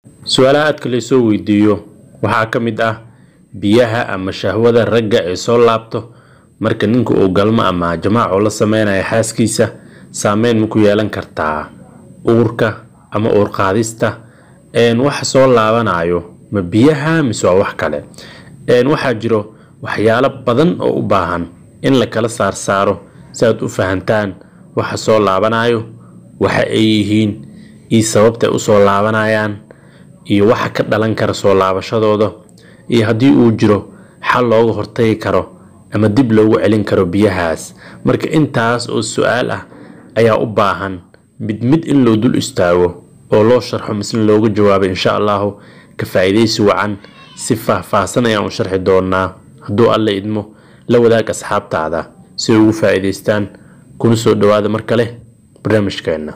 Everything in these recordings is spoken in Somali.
su-aalaha aadka laysoo weydiiyo waxaa ka mid ah biyaha ama shahwada ragga ee soo laabto marka ninka uu galmo ama jamaaco la sameynaya xaaskiisa saameyn ma ku yeelan kartaa uurka ama uur qaadista waxa soo laabanayo ma biyaha mise waa wax kale waxaa jiro waxyaalo badan oo u baahan in la kala saarsaaro si aad u fahantaan waxa soo laabanayo waxa ay yihiin iyo sababtay usoo laabanayaan iyo waxa ka dhalan kara soo laabashadooda iyo haddii uu jiro xal looga hortagi karo ama dib loogu celin karo biyahaas marka intaas oo su-aal ah ayaa u baahan mid mid in loo dul istaago oo loo sharxo misna looga jawaabo insha allahu ka faa'iidaysi wacan si faahfaahsan ayaan u sharxi doonaa hadduu alla idmo la wadaag asxaabtaada si ay ugu faa'iidaystaan kuna soo dhowaada mar kale barnaamijkeenna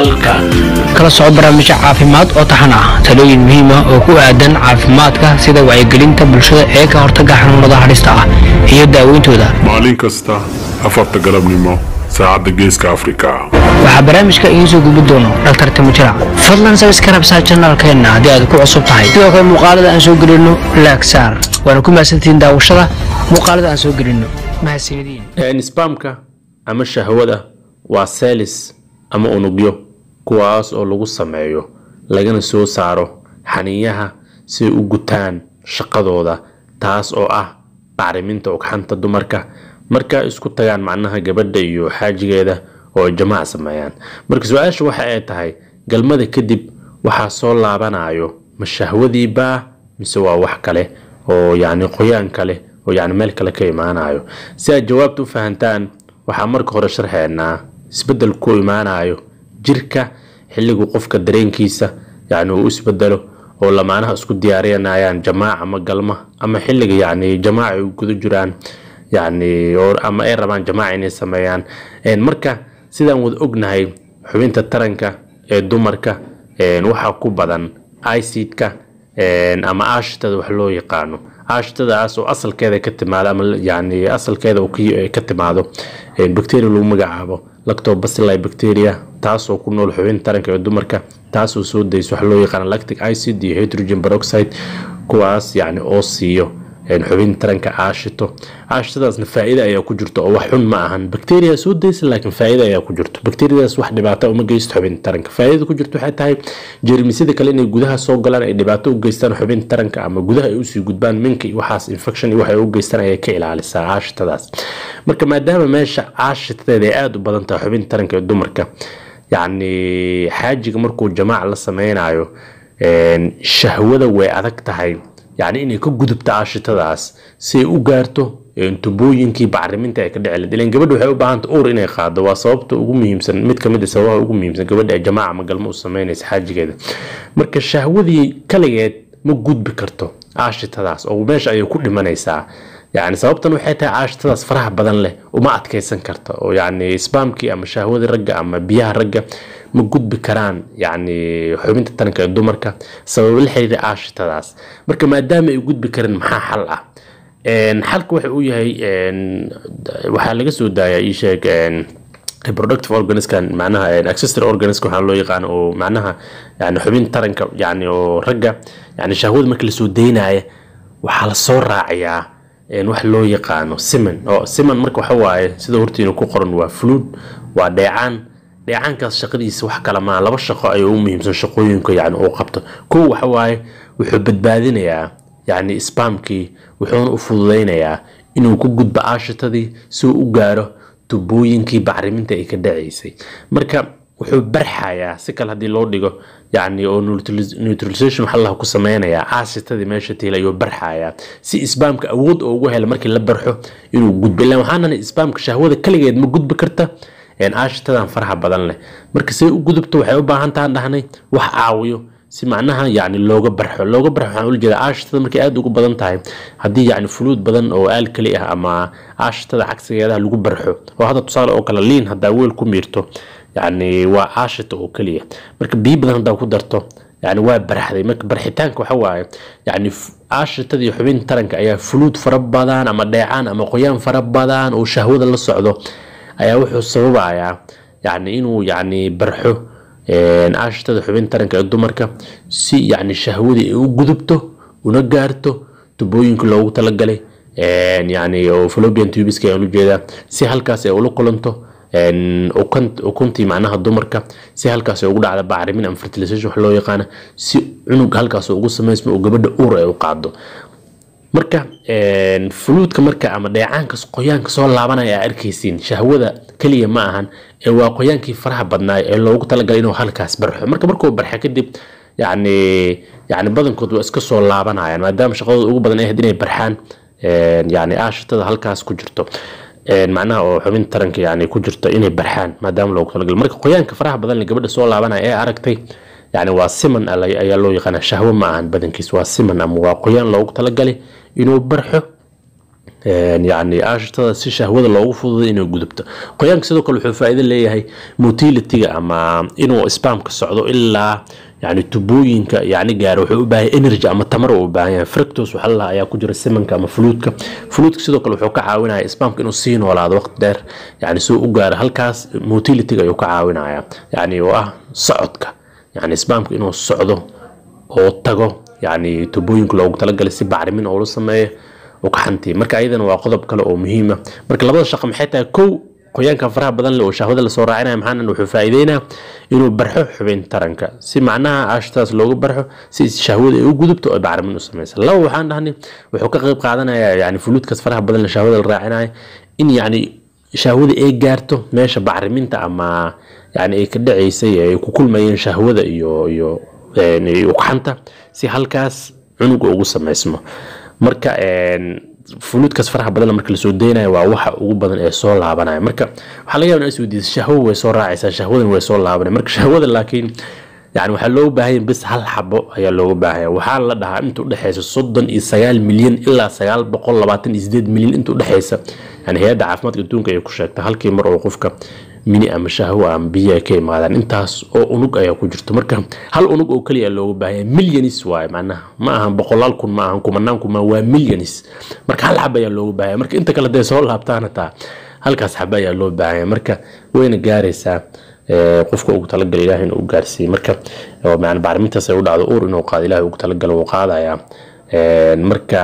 kala soco barnaamijyo caafimaad oo taxan ah talooyin muhiim ah oo ku aadan caafimaadka sida wacyigelinta bulshada ee ka hortagga xanuunada halista ah iyo daaweyntooda maalin kasta afarta galabnimo saacadda geeska afrika waxaa barnaamijka idiin soo gudbi doono dhaktar timujirac fadlan sabiskarabsaa janaalkeenna haddii aad ku cusub tahay sidoo kale muuqaalada aan soo gelino laagsaar waana ku mahadsantihiin daawashada muuqaalada aan soo gelino mahadsanidin spamka ama shahwada waa selis ama unugyo kuwaas oo lagu sameeyo lagana soo saaro xaniinyaha si ay u gutaan shaqadooda taas oo ah bacriminta ugxanta dumarka marka isku tagaan macnaha gabadha iyo xaajigeeda oo ay jamaac sameeyaan marka su-aasha waxa ay tahay galmada kadib waxaa soo laabanayo ma shahwadiibaa mise waa wax kale oo yacni qoyaan kale oo yacni meel kale ka imaanayo si aad jawaabta u fahantaan waxaa marka hore sharxeynaa isbeddel ku imaanayo jirka xilligu qofka dareenkiisa yacni uu isbedelo oo lamaanaha isku diyaarinayaan jamaac ama galma ama xilliga yacni jamaac ay guda jiraan yacni ama ay rabaan jamaac inay sameeyaan marka sidaan wada ognahay xubinta taranka ee dumarka waxaa ku badan icidka ama aashitada wax loo yaqaano aashitadaas oo asalkeeda ka timaado ama yani asalkeeda ka timaado bacteria lagu magacaabo lactobacilli bacteria taasoo ku nool xubin taranka ee dumarka taasoo soo dayso wax loo yaqaan lactic acid iyo hydrogen peroxide kuwaas yani oo siiyo xubin taranka aashito aashitadaasna faa-ida ayaa ku jirto oo wax xun ma ahan bacteria soo daysa laakiin faa-ida ayaa ku jirto bacteriadaas wax dhibaata uma geysto xubin taranka faa-idada ku jirto waxay tahay jeermisyada kale inay gudaha soo galaan ay dhibaato u geystaan xubin taranka ama gudaha ay usii gudbaan minka iyo waxaas infection iyo waxay u geystaan ayay ka ilaalisaa aashitadaas marka maadaama meesha aashitadeeda ay aada u badan tahay xubin taranka ee dumarka yacni xaajiga markuu jamaac la sameynayo shahwada way adag tahay yacni inay ka gudubto aashitadaas si ay u gaarto tubooyinkii bacriminta ay ka dhici lahayd ilan gabadha waxay u baahanta uur inay qaado waa sababta ugu muhiimsan mid kamid a sababaha ugu muhiimsan gabadha ay jamaaca ama galmo u sameynaysa xaajigeeda marka shahwadii kaligeed ma gudbi karto aashitadaas oo meesha ayay ku dhimanaysaa yani sababtan waxay tahay caashitadaas faraha badan leh uma adkeysan karta oo yani sbamkii ama shahwadii ragga ama biyaha ragga ma gudbi karaan yani xubinta taranka ee dumarka sabab la xiriira caashitadaas marka maadaama ay gudbi karin maxaa xal ah xalka waxa uu yahay waxaa laga soo daayaa ii sheeg reproductive organiskan macnaha accessory organism waxaa loo yaqaan oo macnaha yani xubin taranka yani oo ragga yani shahwada marka lasoo daynaya waxaa lasoo raacayaa wax loo yaqaano siman oo siman marka waxa waaye sida hortiina ku qoran waa fluid waa dheecaan dheecaankaas shaqadiisa wax kale maa laba shaqo ayuu u muhiimsan shaqooyinka yani uu qabto kow waxa waaye wuxuu badbaadinayaa yani spamkii wuxuuna u fududaynayaa inuu ku gudbo aashitadii si uu u gaaro tubooyinkii bacriminta ay ka dhacaysay marka wuxuu barxayaa si kale haddii loo dhigo yani oo neutralization waxa allah ku sameynayaa aashitadii meesha tiila ayuu barxayaa si sbamka awood oo ugu hela markii la barxo inuu gudbo ilan waxaan nahay sbamka shahwada kaligeed ma gudbi karta aashitadan faraha badan leh marka say u gudubto waxay u baahan tahan dhahnay wax caawiyo si macnaha yani looga barxo looga barxo waxaan ula jeeda aashitada markay aada ugu badan tahay haddii yani fuluud badan oo aalkali ah ama aashitada cagsigeedaha lagu barxo oo hadda tusaale oo kale liin haddaa weel ku miirto yani waa aashita oo keliya marka biyo badan haddaa ku darto yani waa barxday marka barxitaanka waxa waaye yani aashitadii xubin taranka ayaa fuluud fara badan ama dheecaan ama qoyaan fara badan oo shahwada la socdo ayaa wuxuu sababayaa yani inuu yani barxo aashitada xubin taranka ee dumarka si yacni shahwadii ay u gudubto una gaarto tubooyinka loogu talagalay yani oo fallopian tubiska ayaan ujeedaa si halkaas ay ula kulanto ukuntii macnaha dumarka si halkaas ay ugu dhacda bacrimin ama fertilization wax loo yaqaana si cunug halkaas ugu samaysmo oo gabadha uur ay u qaado marka fuluudka marka ama dheecaanka qoyaanka soo laabanaya aa arkaysiin shahwada keliya ma ahan ee waa qoyaankii faraha badnaay ee loogu talagalay inuu halkaas barxo marka markuu barxa kadib yani yani badankood waa iska soo laabanayaan maadaama shaqadooda ugu badan ay ahayd inay barxaan yani aashitada halkaas ku jirto macnaha oo xubin taranka yani ku jirto inay barxaan maadaama loogu talagalay marka qoyaanka faraha badan le gabadha soo laabanaya ee aragtay yani waa siman ayaa loo yaqaana shahwo ma ahan badankiis waa siman ama waa qoyaan loogu talagalay inuu barxo yani aashitada si shahwada loogu fududay inay gudubto qoyaanka sidoo kale wuxuu faa'iido leeyahay motilitiga ama inuu spamka socdo ilaa yani tubooyinka yani gaaro wuxuu u baahan energy ama tamar uu u baahan yahay fructose waxa la ayaa ku jira simanka ama fluudka fluudka sidoo kale wuxuu ka caawinaya spamka inuu sii noolaado waqti dheer yani soo u gaaro halkaas motilitiga ayuu ka caawinaya yani oo ah socodka yani spamka inuu socdo oo tago yani tubooyinka loogu talagalay si bacrimin oo la sameeyo ukaxantii marka ayadana waa qodob kale oo muhiima marka labada shaqo maxay tahay kow qoyaanka faraha badan leh oo shahwada lasoo raacinaya maxaana wuxuu faa'iideynaa inuu barxo xubin taranka si macnaha aashtaas loogu barxo si shahwada ay u gudubto oo bacrimin u samaysa laba waxaan dhahnay wuxuu ka qayb qaadanayaa yani fuluudkaas faraha badan leh shahwada la raacinaya in yani shahwada ay gaarto meesha bacriminta ama yani ay ka dhacaysay ay ku kulmayeen shahwada iyo iyo ukaxanta si halkaas cunuga ugu samaysmo marka fuluudkaas faraha badan marka lasoo deynayo waa waxa ugu badan ee soo laabanaya marka waxaa laga yaba in isweydiisa shahwo way soo raacaysaa shahwadan way soo laabanaya marka shahwada laakiin yani waxaa looga baahanya bis hal xabo ayaa looga baahaya waxaa la dhahaa inta udhexeysa soddon iyo sagaal milyan ilaa sagaal boqol labaatan iyo sideed milyan inta udhexeysa yani hay-adda caafimaadka adduunka ayay ku sheegta halkii mar oo qofka mini ama shahwo ama biyo ay ka imaadaan intaas oo unug ayaa ku jirto marka hal unug oo keliya looga baahanya milyanis waaye macnaha ma ahan boqolaal kun ma ahan kumanaan kun ma waa milyanis marka hal xab ayaa looga baahaya marka inta kale hadday soo laabtaan hataa halkaas xaba ayaa loo baahanya marka wayna gaaraysaa qofka ugu talagalay ilaah inuu gaarsiiye marka man bacrimintaas ay u dhacdo uur inuu qaado ilaah ugu talagalo wuu qaadayaa marka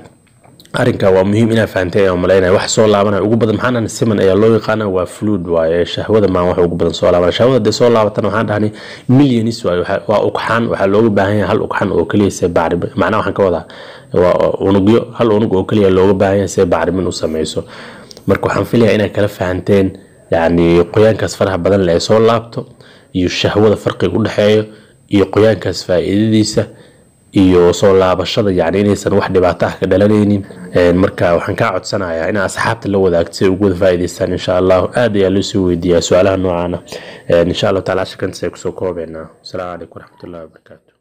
arrinka waa muhiim inaa fahantay ayaan malaynaya wax soo laabanaya ugu badan maxaan siman ayaa loo yaqaana waa fluid waaye shahwada maan wax ugu badan soo laabanaya shahwada hadday soo laabatana waxaan dhahnay milyanis waaye waa ugxaan waxaa looga baahan yahay hal ugxan oo keliya see bacrimin macnaha waxaan ka wadaa waa unugyo hal unug oo keliya looga baahan yahay see bacrimin u sameyso marka waxaan filayaa inay kala fahanteen yacni qoyaankaas faraha badan le ay soo laabto iyo shahwada farqiga u dhexeeyo iyo qoyaankaas faa'iidadiisa iyo soo laabashada yani inaysan wax dhibaato ah ka dhalanaynin marka waxaan kaa codsanayaa inaa asxaabta la wadaagto si ay ugu wada faa'iidaystaan insha allahu aad ayaa loo soo weydiiyaa su-aalaha noocaana insha allahu tacala shirkantaas ay kusoo koobeynaa asalaamu calaykum waraxmatullahi wabarakaatu